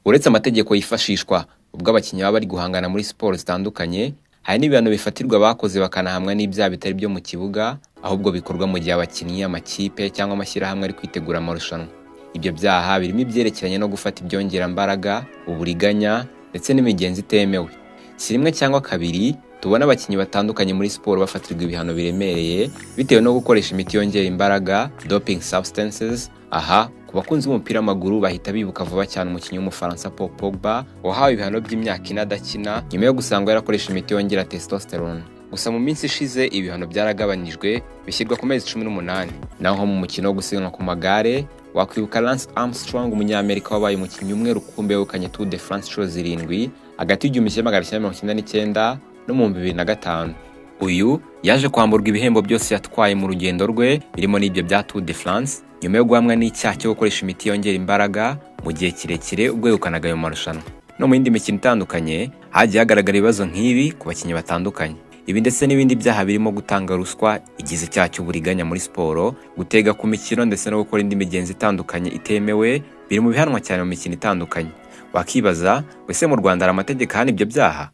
Uretse amategeko yifashishwa ubwo abakinnyi baba bari guhangana muri siporo zitandukanye, hari n'ibihano bifatirwa abakoze bakanahamwa n'ibyaha bitari byo mu kibuga, ahubwo bikorwa mu gihe abakinnyi, amakipe cyangwa amashyirahamwe ari kwitegura amarushanwa. Ibyo byaha birimo ibyerekeranye no gufata ibyongerambaraga, uburiganya ndetse n'imigenzo itemewe. Si rimwe cyangwa kabiri tubona abakinnyi batandukanye muri siporo bafatirwa ibihano biremereye bitewe no gukoresha imiti yongera imbaraga doping substances. Aha ku bakunzi b'umupira w'amaguru bahita bibuka vuba cyane umukinnyi w'umufaransa Paul Pogba wahawe ibihano by'imyaka ine adakina nyuma yo gusanga yarakoresha imiti yongera testosterone. Gusa mu minsi ishize ibihano byaragabanyijwe bishyirwa ku mezi cumi n'umunani. Naho nko mu mukino wo gusiganwa ku magare wakwibuka Lance Armstrong umunyamerika wabaye umukinnyi umwe rukumbi wegukanye Tour de France inshuro zirindwi hagati y'igihumbi kimwe magana cyenda mirongo icyenda n'icyenda no mu bihumbi bibiri na gatanu. Uyu yaje kwamburwa ibihembo byose yatwaye mu rugendo rwe birimo n'ibyo bya Tour de France nyuma yo guhamwa n'icyaha cyo gukoresha imiti yongera imbaraga mu gihe kirekire ubwo yegukanaga ayo marushanwa. No mu yindi mikino itandukanye hagiye hagaragara ibibazo nk'ibi ku bakinnyi batandukanye. Ibi ndetse n'ibindi byaha birimo gutanga ruswa igize icyaha cy'uburiganya muri siporo, gutega ku mikino ndetse no gukora indi migenzo itandukanye itemewe biri mu bihanwa cyane mu mikino itandukanye. Wakibaza ngo ese mu Rwanda hari amategeko ahana ibyo byaha?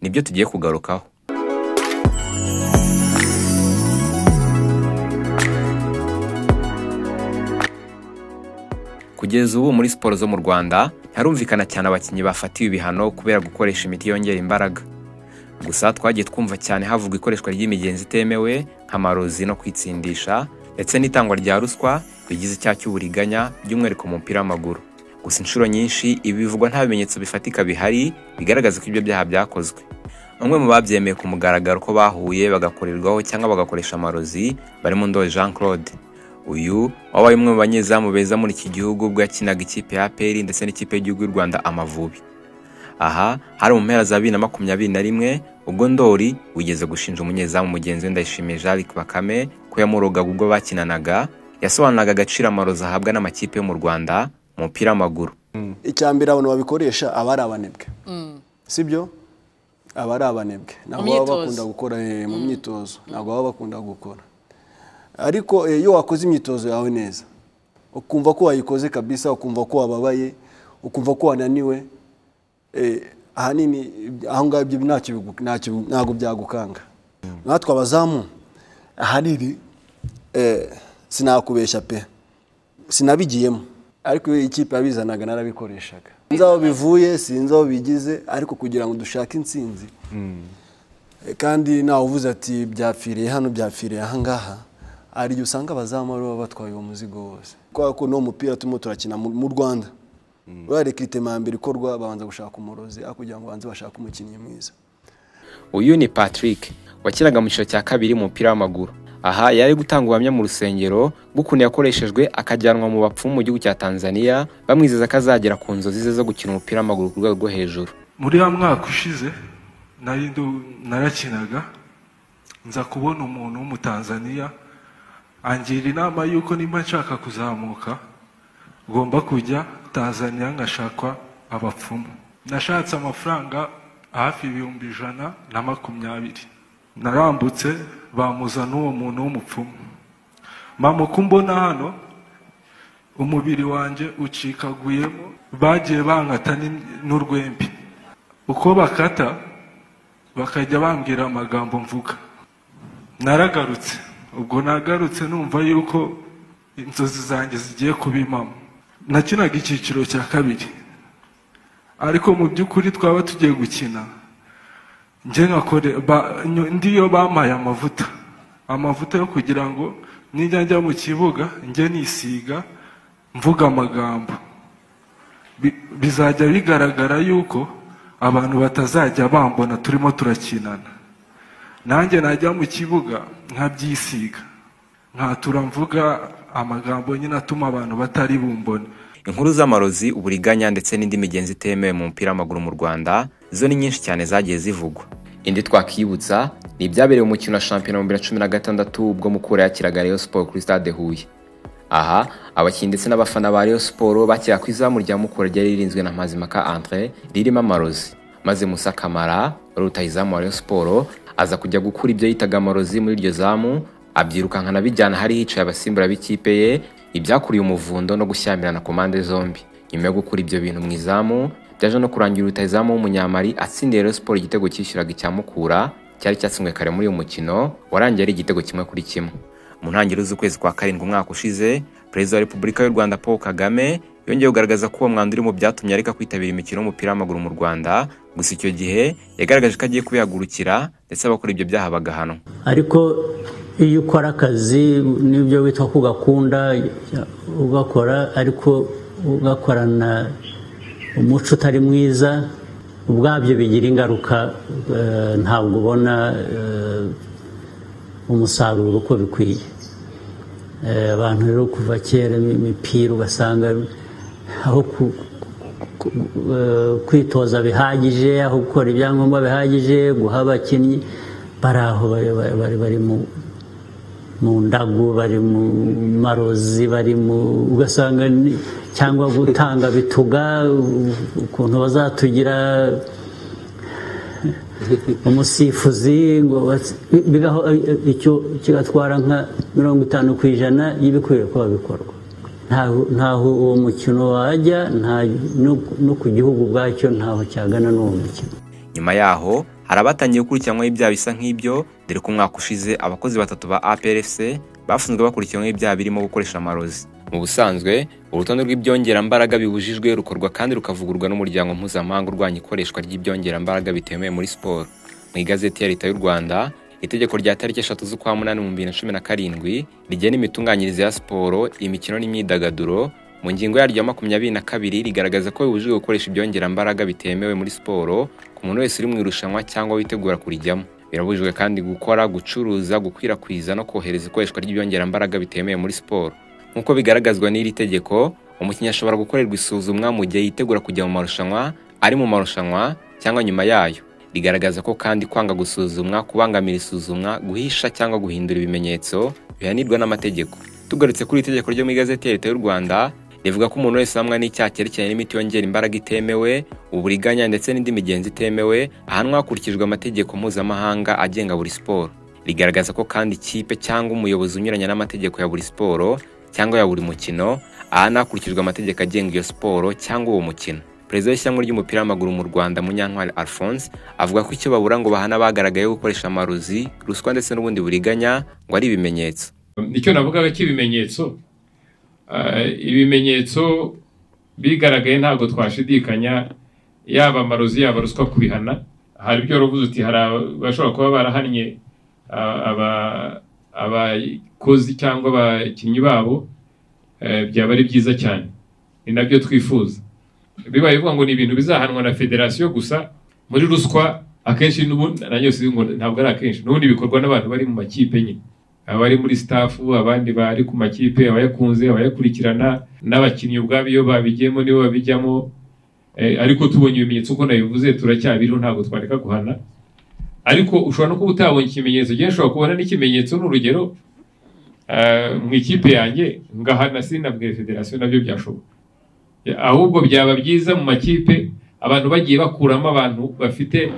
nibyo tugiye kugarukaho kugeza ubu muri siporo zo mu Rwanda harumvikana cyane abakinnyi bafatiwe ibihano kubera gukoresha imiti yongera imbaraga gusa twagiye twumva cyane havugwa ikoreshwa ry'imigenzi itemewe nk'amarozi no kwitsindisha ndetse n'itangwa rya ruswa bigize icyaha cy'uburiganya by'umwihariko mu mupira w'amaguru gusa inshuro nyinshi ibi bivugwa nta bimenyetso bifatika bihari bigaragaza ko ibyo byaha byakozwe bamwe mu babyemeye ku mugaragaro ko bahuye bagakorerwaho cyangwa bagakoresha amarozi barimo Ndoli Jean Claude uyu wabaye umwe mu banyezamu beza muri iki gihugu ubwo yakinaga ikipe ya APR ndetse n'ikipe y'igihugu y'u Rwanda Amavubi aha hari mu mpera za bibiri na makumyabiri na rimwe ubwo Ndoli wigeze gushinja umunyezamu mugenzi we Ndayishimiye Jean Luc Bakame ko yamurogaga ubwo bakinanaga yasobanuraga agaciro amarozi ahabwa n'amakipe yo mu Rwanda umupira w'amaguru mbere abantu babikoresha aba ari abanebwe sibyo aba ari abanebwe ntabwo baba bakunda gukora mu myitozo ntabwo baba bakunda gukora ariko iyo wakoze imyitozo yawe neza ukumva ko wayikoze kabisa ukumva ko wababaye ukumva ko wananiwe ahanini aho ngaho ibyo ntabwo byagukanga natwe abazamu ahanini sinakubeshya pe sinabigiyemo ariko iyo ikipe yabizanaga narabikoreshaga sinzi aho bivuye sinzi aho bigize ariko kugira ngo dushake intsinzi kandi nawe uvuze ati byapfiriye hano byapfiriye ahangaha hari igihe usanga abazamu baba batwaye uwo muzigo wose kubera ko n'uwo mupira turimo turakina mu rwanda urare mbere ikorwa babanza gushaka umurozi aho kugira ngo babanze bashake umukinnyi mwiza uyu ni patrick wakinaga mu cyiciro cya kabiri mu mupira w'amaguru aha yari gutanga ubuhamya mu rusengero bw'ukuntu yakoreshejwe akajyanwa mu bapfumu mu gihugu cya tanzania bamwizeza ko azagera ku nzozi ze zo gukina umupira w'amaguru ku rwego rwo hejuru muri wa mwaka ushize narakinaga nza kubona umuntu w'umutanzaniya angira inama y'uko nimba nshaka kuzamuka ngomba kujya tanzania ngashakwa abapfumu nashatse amafaranga hafi ibihumbi ijana na makumyabiri narambutse bamuzana uwo muntu w'umupfumu mama uko mbona hano umubiri wanjye ucikaguyemo bagiye bankata n'urwembe uko bakata bakajya bambwira amagambo mvuga naragarutse ubwo nagarutse numva yuko inzozi zanjye zigiye kuba impamo nakinaga icyiciro cya kabiri ariko mu by'ukuri twaba tugiye gukina ndiyo bampaye amavuta amavuta yo kugira ngo nijya njya mu kibuga njye nisiga mvuga amagambo bizajya bigaragara yuko abantu batazajya bambona turimo turakinana nanjye najya mu kibuga nkabyisiga nkatura mvuga amagambo nyine atuma abantu batari bumbone inkuru z'amarozi uburiganya ndetse n'indi migenzo itemewe mu mupira w'amaguru mu rwanda zo ni nyinshi cyane zagiye zivugwa indi twakibutsa ni ibyabereye umukino wa shampiyona mu bibiri na cumi na gatandatu ubwo mukura yakiraga Rayon Sport kuri stade Huye aha abakinnyi ndetse n'abafana ba Rayon Sport bakira ku izamu rya Mukura ryari ririnzwe na Mazimaka Andre ririmo amarozi maze Musa Kamara wari utaye izamu wa Rayon Sport aza kujya gukura ibyo yitaga amarozi muri iryo zamu abyirukankana bijyana hari hicaye abasimbura b'ikipe ye ibyakuriye umuvundo no gushyamirana ku mpande zombi nyuma yo gukura ibyo bintu mu izamu byaje no kurangira rutayizamu w'umunyamari atsindiye Rayon Sports igitego cyishyuraga icya Mukura cyari cyatsinzwe kare muri uyu mukino warangiye ari igitego kimwe kuri kimwe mu ntangiriro z'ukwezi kwa karindwi umwaka ushize perezida wa repubulika y'u rwanda paul kagame yongeye kugaragaza ko uwo mwanda uri mu byatumye areka kwitabira imikino y'umupira w'amaguru mu rwanda gusa icyo gihe yagaragaje ko agiye kubihagurukira ndetse abakora ibyo byaha bagahanwa ariko iyo ukora akazi n'ibyo wita ko ugakunda ugakora ariko ugakorana umuco utari mwiza ubwabyo bigira ingaruka ntabwo ubona umusaruro uko bikwiye abantu rero kuva kera imipira ugasanga aho kwitoza bihagije aho gukora ibyangombwa bihagije guha abakinnyi bari aho bari mu ndagu bari mu marozi bari mu ugasanga cyangwa gutanga bituga ukuntu bazatugira umusifuzi ngo icyo kigatwara nka mirongo itanu ku ijana y'ibikwiye kuba bikorwa ntaho uwo mukino wajya no ku gihugu ubwacyo ntaho cyagana n'uwo mukino nyuma yaho hari abatangiye gukurikiranwaho ibyaha bisa nk'ibyo dore ko umwaka ushize abakozi batatu ba APRFC bafunzwe bakurikiranyweho ibyaha birimo gukoresha amarozi mu busanzwe urutonde rw'ibyongerambaraga bibujijwe rukorwa kandi rukavugurwa n'umuryango mpuzamahanga urwanya ikoreshwa ry'ibyongerambaraga bitemewe muri siporo mu igazeti ya leta y'u rwanda itegeko rya tariki eshatu z'ukwa munani mu bibiri na cumi na karindwi rigena imitunganyirize ya siporo imikino n'imyidagaduro mu ngingo yaryo ya makumyabiri na kabiri rigaragaza ko bibujijwe gukoresha ibyongerambaraga bitemewe muri siporo ku muntu wese uri mu irushanwa cyangwa witegura kurijyamo birabujijwe kandi gukora gucuruza gukwirakwiza no kohereza ikoreshwa ry'ibyongerambaraga bitemewe muri siporo nk'uko bigaragazwa n'iri tegeko umukinnyi ashobora gukorerwa isuzumwa mu gihe yitegura kujya mu marushanwa ari mu marushanwa cyangwa nyuma yayo rigaragaza ko kandi kwanga gusuzumwa kubangamira isuzumwa guhisha cyangwa guhindura ibimenyetso bihanirwa n'amategeko tugarutse kuri iri tegeko ryo mu igazeti ya leta y'u rwanda rivuga ko umuntu wese hamwe n'icyaha cyerekeranye n'imiti yongera imbaraga itemewe uburiganya ndetse n'indi migenzi itemewe ahanwa hakurikijwe amategeko mpuzamahanga agenga buri siporo rigaragaza ko kandi ikipe cyangwa umuyobozi unyuranya n'amategeko ya buri siporo cyangwa ya buri mukino ahana hakurikijwe amategeko agenga iyo siporo cyangwa uwo mukino perezida w'ishyanga ry'umupira w'amaguru mu rwanda munyantwari alphonse avuga ko icyo babura ngo bahana abagaragayeho gukoresha amarozi ruswa ndetse n'ubundi buriganya ngo ari ibimenyetso nicyo navugaga cy'ibimenyetso ibimenyetso bigaragaye ntabwo twashidikanya yaba amarozi yaba ruswa kubihana hari ibyo ruvuze uti hari abashobora kuba barahannye aba abakozi cyangwa abakinnyi babo byaba ari byiza cyane ni nabyo twifuza bibaye bivuga ngo ni ibintu bizahanwa na federasiyo gusa muri ruswa akenshi ntabwo ari akenshi n'ubundi bikorwa n'abantu bari mu makipe nyine abari muri sitafu abandi bari ku makipe abayakunze abayakurikirana n'abakinnyi ubwabo iyo babigiyemo nibo babijyamo ariko tubonye ibimenyetso uko nabivuze turacyabiriho ntabwo twareka guhana ariko ushobora no kuba utabonye ikimenyetso gihe ushobora kubona n'ikimenyetso n'urugero mu ikipe yanjye ngahana sinabwe federasiyo nabyo byashoboka ahubwo byaba byiza mu makipe abantu bagiye bakuramo abantu bafite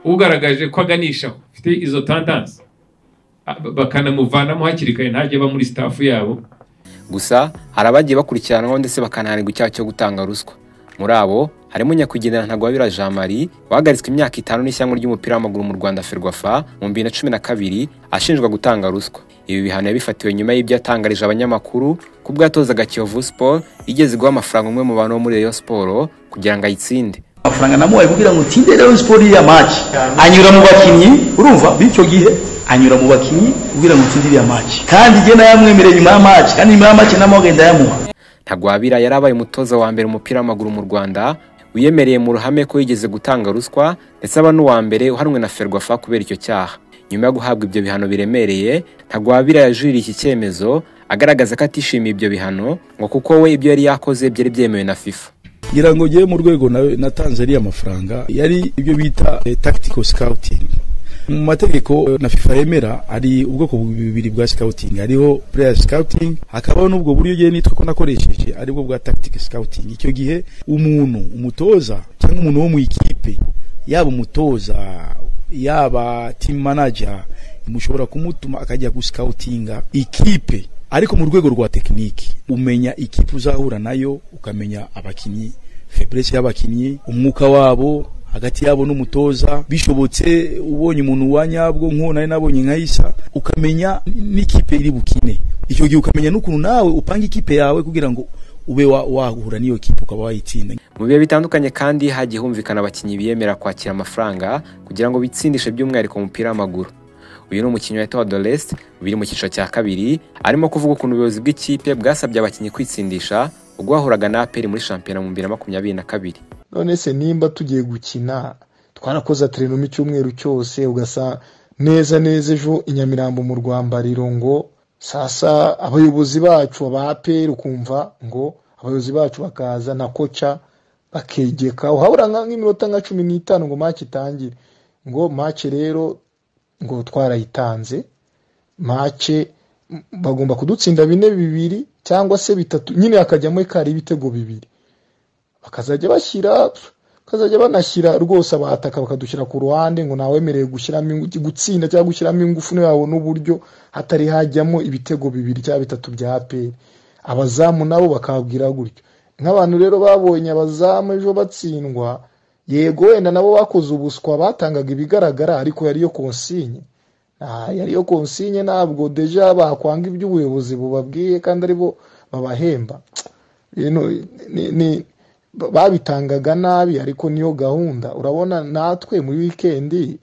ugaragaje ko aganishaho bafite izo tandansi bakanamuvanamo hakiri kare ntajye aba muri sitafu yabo gusa hari abagiye bakurikiranwaho ndetse bakanahanirwa icyaha cyo gutanga ruswa muri abo harimo nyakwigendera ntagwabira jean marie wahagaritswe imyaka itanu n'ishyanga ry'umupira w'amaguru mu rwanda ferwafa mu bibiri na cumi na kabiri ashinjwa gutanga ruswa ibi bihano yabifatiwe nyuma y'ibyo yatangarije abanyamakuru ko bwatozaga kiyovu siporo yigeze guha amafaranga umwe mu bantu bo muri rayon siporo kugira ngo ayitsinde amafaranga namuhaye kugira ngo utinde rayon siporo iriya maci anyura mu bakinnyi urumva b'icyo gihe anyura mu bakinnyi kugira ngo utsinde iriya maci kandi jye nayamwemereye nyuma ya maci kandi nyuma ya maci namuhaye ndayamuha ntagwabira yari abaye umutoza wa mbere umupira w'amaguru mu rwanda wiyemereye mu ruhame ko yigeze gutanga ruswa ndetse aba n'uwa mbere uhanwe na ferwafa kubera icyo cyaha nyuma yo guhabwa ibyo bihano biremereye ntagwabira yajuririye iki cyemezo agaragaza ko atishimiye ibyo bihano ngo kuko we ibyo yari yakoze byari byemewe na fifa ngira ngo ngewe mu rwego natanze ariya mafaranga yari ibyo bita tactical scouting mu mategeko na FIFA yemera hari ubwoko bubiri bwa scouting hariho player scouting hakabaho n'ubwo buryo ugiye nitwa ko nakoresheje aribwo bwa tactic scouting icyo gihe umuntu umutoza cyangwa umuntu wo mu ikipe yaba umutoza yaba team manager mushobora kumutuma akajya guscoutinga ikipe ariko mu rwego rwa tekiniki umenya ikipe uzahura nayo ukamenya abakinnyi feburese y'abakinnyi umwuka wabo hagati yabo n'umutoza bishobotse ubonye umuntu wa nyabwo nk'uwo nari nabonye nka isa ukamenya n'ikipe iri bukine icyo gihe ukamenya n'ukuntu nawe upanga ikipe yawe kugira ngo ube wahura n'iyo kipe ukaba wayitsinda mu bihe bitandukanye kandi hagiye humvikana abakinnyi biyemera kwakira amafaranga kugira ngo bitsindishe by'umwihariko umupira w'amaguru uyu ni umukinnyi wa etowa doresi biri mu cyiciro cya kabiri arimo kuvuga ukuntu ubuyobozi bw'ikipe bwasabye abakinnyi kwitsindisha ubwo bahuraga na aperi muri shampiyona mu bibiri na makumyabiri na kabiri none se nimba tugiye gukina twarakoze aterinoma icyumweru cyose ugasa neza neza ejo inyamirambo mu rwambariro ngo sasa abayobozi bacu aba aperi ukumva ngo abayobozi bacu bakaza na koca bakegeka uhabura nk'iminota nka cumi n'itanu ngo maci itangire ngo maci rero ngo twarayitanze maci bagomba kudutsinda bine bibiri cyangwa se bitatu nyine hakajyamo ikari ibitego bibiri bakazajya bashyira bakazajya banashyira rwose abataka bakadushyira ku ruhande ngo nawemerewe gushyiramo gutsinda cyangwa gushyiramo ingufu yabo n'uburyo hatari hajyamo ibitego bibiri cyangwa bitatu bya aperi abazamu nabo bakabwira gutyo nk'abantu rero babonye abazamu ejo batsindwa yego wenda nabo bakoze ubuswa batangaga ibigaragara ariko yariyo konsinye yariyo konsinye ntabwo deja bakwanga iby'ubuyobozi bubabwiye kandi aribo babahemba babitangaga nabi ariko niyo gahunda urabona natwe muri wikendi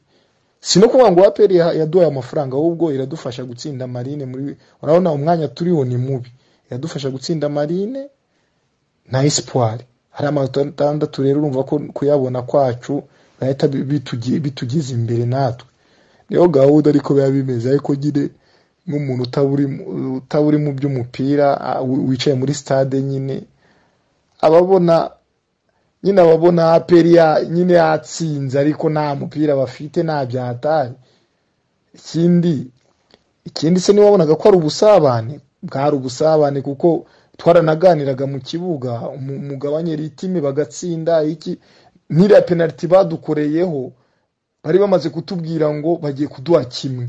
si no kuvuga ngo aperi yaduhaye amafaranga ahubwo iradufasha gutsinda marine muri urabona umwanya turiho ni mubi iradufasha gutsinda marine na esipwari hari atandatu rero urumva ko kuyabona kwacu bahita bitugeza imbere natwe niyo gahunda ariko biba bimeze ariko nyine nk'umuntu utaburi mu by'umupira wicaye muri stade nyine ababona nyine ababona aperi nyine yatsinze ariko nta mupira bafite nta byatari ikindi ikindi se niba wabonaga ko ari ubusabane bwari ubusabane kuko twaranaganiraga mu kibuga umugabanye ritime bagatsinda iki n'iriya penaliti badukoreyeho bari bamaze kutubwira ngo bagiye kuduha kimwe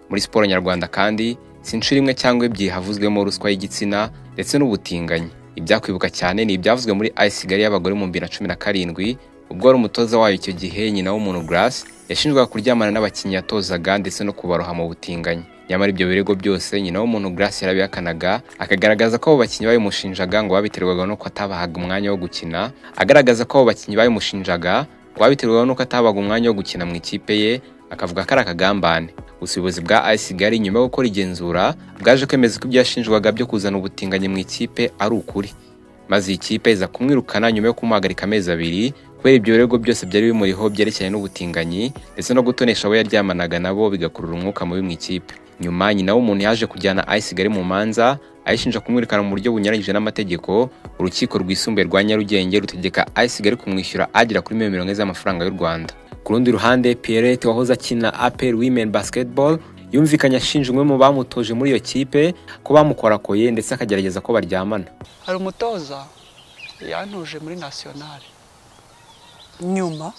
muri siporo nyarwanda kandi si inshuro imwe cyangwa ebyiri havuzwemo ruswa y'igitsina ndetse n'ubutinganyi ibyakwibuka cyane ni ibyavuzwe muri ayisigari y'abagore mu bibiri na cumi na karindwi ubwo wari umutoza wayo icyo gihe nyina w'umuntu garasi yashinjwaga kuryamana n'abakinnyi yatozaga ndetse no kubaroha mu butinganyi nyamara ibyo birego byose nyina w'umuntu garasi yarabihakanaga akagaragaza ko abo bakinnyi babimushinjaga ngo babiterwaga nuko atabahaga umwanya wo gukina agaragaza ko abo bakinnyi babimushinjaga ngo babiterwaga nuko atabahaga umwanya wo gukina mu ikipe ye akavuga ko ari akagambane gusa ubuyobozi bwa ayisigari nyuma yo gukora igenzura bwaje kwemeza ko ibyashinjwaga byo kuzana ubutinganyi mu ikipe ari ukuri maze iyi kipe iza kumwirukana nyuma yo kumuhagarika amezi abiri kubera ibyo birego byose byari bimuriho byerekeranye n'ubutinganyi ndetse no gutonesha abo yaryamanaga nabo bigakurura umwuka mubi mu ikipe nyuma nyina w'umuntu yaje kujyana ayisigari mu manza ayishinja kumwirukana mu buryo bunyuranyije n'amategeko urukiko rwisumbuye rwa nyarugenge rutegeka ayisigari kumwishyura agera kuri miliyoni mirongo ine z'amafaranga y'u rwanda ku rundi ruhande pierrette wahoze akina apel women basketball yumvikanye ashinja umwe mu bamutoje muri iyo kipe ko bamukorakoye ndetse akagerageza ko baryamana hari umutoza yantuje muri nasiyonari nyuma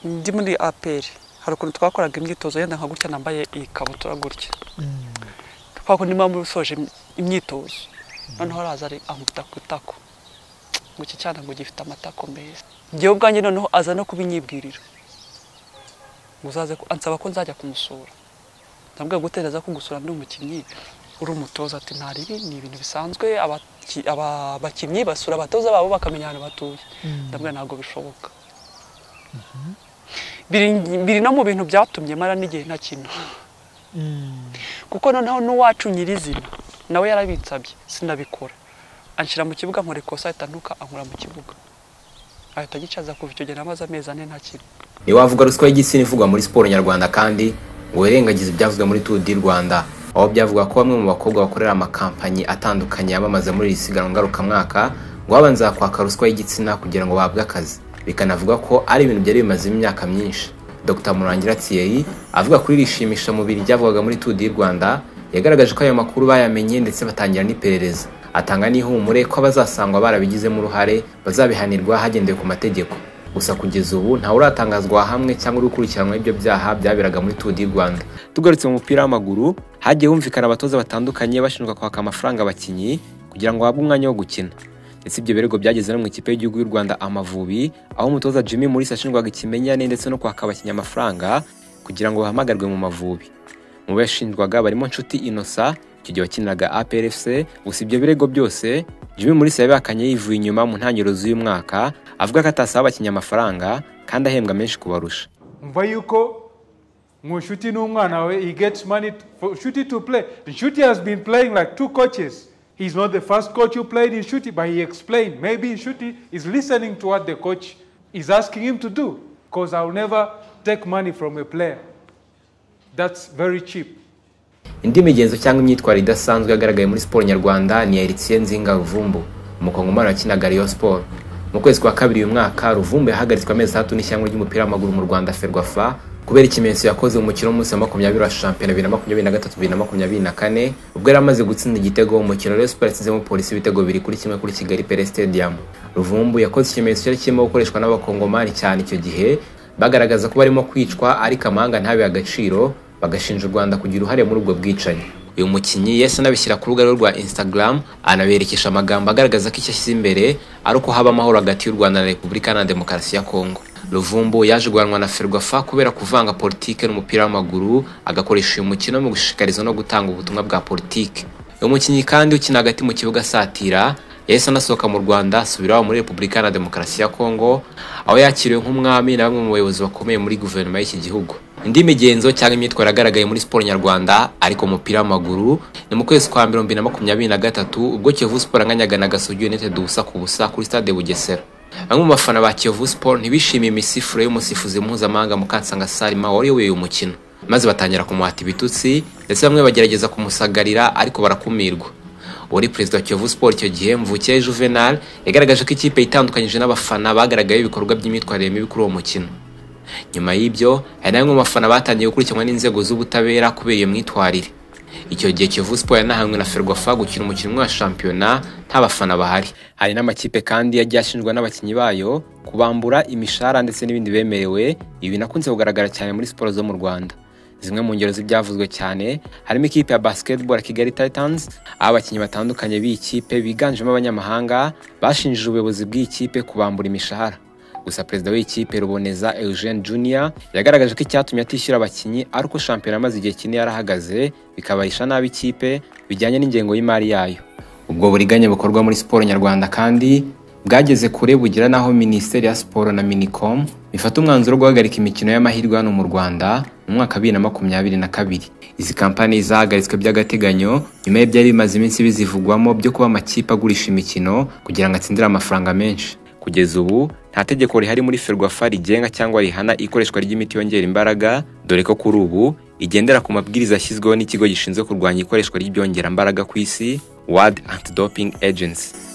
ndi muri aperi hari ukuntu twakoraga imyitozo yenda nka gutya nambaye ikabutura gutya twakundi mpamvu usoje imyitozo noneho araza ari amutaku ngo iki cyana ngo gifite amatako meza ngewe ubwanjye noneho aza no kubinyibwirira ansaba ko nzajya kumusura ndabwira gutereza ko gusura ndi umukinnyi uri umutoza ati ntaribi ni ibintu bisanzwe abakinnyi basura abatoza babo bakamenya ahantu batuye ndabwira ntabwo bishoboka biri no mu bintu byatumye mara n'igihe ntakina kuko noneho n'uwacu nyirizina nawe yarabinsabye sinabikora anshyira mu kibuga nkora ikosa ahita ntuka ankura mu kibuga ahita agicaza kuva icyo gihe namaze amezi ane nta kintu ntiwavuga ruswa y'igitsina ivugwa muri siporo nyarwanda kandi ngo wirengagize ibyavuzwe muri turu di rwanda aho byavuga ko bamwe mu bakobwa bakorera amakampani atandukanye yamamaza muri iri siganwa ngarukamwaka ngo babanza kwaka ruswa y'igitsina kugira ngo bahabwe akazi bikanavuga ko ari ibintu byari bimazemo imyaka myinshi dr murangira thierry avuga kuri iri shimisha mubiri ryavugwaga muri turu di rwanda yagaragaje ko ayo makuru bayamenye ndetse batangira n'iperereza atanga n'ihumure ko abazasangwa barabigizemo uruhare bazabihanirwa hagendewe ku mategeko gusa kugeza ubu ntawe uratangazwa hamwe cyangwa uri gukurikiranwa ibyo byaha byaberaga muri turu di rwanda tugarutse mu mupira w'amaguru hagiye humvikana abatoza batandukanye bashinjwa kwaka amafaranga abakinnyi kugira ngo bahabwe umwanya wo gukina ndetse ibyo birego byageze no mu ikipe y'igihugu y'u rwanda amavubi aho umutoza jimmy Mulisa ashinjwaga ikimenyane ndetse no kwaka abakinnyi amafaranga kugira ngo bahamagarwe mu mavubi mu bashinjwaga barimo nshuti inosa icyo gihe wakiniraga aprfc gusa ibyo birego byose jimmy Mulisa yabihakanye yivuye inyuma mu ntangiriro z'uyu mwaka avuga ko atasaba abakinnyi amafaranga kandi ahembwa menshi kubarusha mva yuko ngo nshuti n'umwana wawe he gets money for nshuti to play nshuti has been playing like two coaches He's not the first coach who played in Shuti, but he explained maybe Shuti is listening to what the coach is asking him to do because I'll never take money from a player. That's very cheap. indi migenzo cyangwa imyitwarire idasanzwe yagaragaye muri siporo nyarwanda ni eritsiye nzinga ruvumbu umukongomani wakinaga riyo siporo mu kwezi kwa kabiri uyu mwaka ruvumbu yahagaritswe amezi atatu n'ishyanga ry'umupira w'amaguru mu rwanda ferwafa kubera ikimenyetso yakoze umukino w'umunsi wa makumyabiri wa shampiyona bibiri na makumyabiri na gatatu bibiri na makumyabiri na kane ubwo yari amaze gutsinda igitego mu mukino rero siporo yasizemo polisi ibitego bibiri kuri kimwe kuri kigali pere stadium ruvumbu yakoze ikimenyetso cyari kirimo gukoreshwa n'abakongomani cyane icyo gihe bagaragaza ko barimo kwicwa ariko amahanga ntabe agaciro bagashinja u rwanda kugira uruhare muri ubwo bwicanyi uyu mukinnyi yahise anabishyira ku rubuga rwe rwa instagram anaberekesha amagambo agaragaza ko icyo ashyize imbere ari uko haba amahoro hagati y'u rwanda na repubulika na demokarasi ya kongo ruvumbu yaje guhanwa na ferwafa kubera kuvanga politike n'umupira w'amaguru agakoresha uyu mukino mu gushishikariza no gutanga ubutumwa bwa politike uyu mukinnyi kandi ukina hagati mu kibuga asatira yahise anasohoka mu rwanda asubira iwabo muri repubulika na demokarasi ya kongo aho yakiriwe nk'umwami na bamwe mu bayobozi bakomeye muri guverinoma y'iki gihugu indi migenzo cyangwa imyitwarire yagaragaye muri siporo nyarwanda ariko mu mupira w'amaguru ni mu kwezi kwa mbere bibiri na makumyabiri na gatatu ubwo kiyovu siporo yanganyaga na gasugi united ubusa ku busa kuri stade bugesera bamwe mu bafana ba kiyovu siporo ntibishimiye imisifuro y'umusifuzi mpuzamahanga mukansanga sarima wari uyoboye uyu mukino maze batangira kumuhata ibitutsi ndetse bamwe bagerageza kumusagarira ariko barakumirwa uwari perezida wa kiyovu siporo icyo gihe mvukire juvenal yagaragaje ko ikipe itandukanyije n'abafana bagaragayeho ibikorwa by'imyitwarire mibi kuri uwo mukino nyuma y'ibyo hari na bamwe mu bafana batangiye gukurikiranwa n'inzego z'ubutabera kubera iyo myitwarire icyo gihe kiyovu siporo yanahanwe na ferwafa gukina umukino wa shampiyona nta bafana bahari hari n'amakipe kandi yagiye ashinjwa n'abakinnyi bayo kubambura imishahara ndetse n'ibindi bemerewe ibi nakunze kugaragara cyane muri siporo zo mu rwanda zimwe mu ngero z'ibyavuzwe cyane harimo ikipe ya basketball ya kigali titans aho abakinnyi batandukanye b'iyi kipe biganjemo abanyamahanga bashinjije ubuyobozi bw'iyi kipe kubambura imishahara gusa perezida w'ikipe ruboneza eugene junior yagaragaje ko icyatumye atishyura abakinnyi ari uko shampiyona amaze igihe kinini yarahagaze bikabarisha nabi ikipe bijyanye n'ingengo y'imari yayo ubwo buriganya bukorwa muri siporo nyarwanda kandi bwageze kure bugira n'aho minisiteri ya siporo na minicom bifata umwanzuro wo guhagarika imikino y'amahirwe hano mu rwanda mu mwaka bibiri na makumyabiri na kabiri izi kampani zahagaritswe by'agateganyo nyuma y'ibyari bimaze iminsi bizivugwamo byo kuba amakipe agurisha imikino kugira ngo atsindire amafaranga menshi kugeza ubu nta tegeko rihari muri ferwafa rigenga cyangwa rihana ikoreshwa ry'imiti yongera imbaraga dore ko kuri ubu igendera ku mabwiriza yashyizweho n'ikigo gishinzwe kurwanya ikoreshwa ry'ibyongera imbaraga ku isi wadi antidoping agency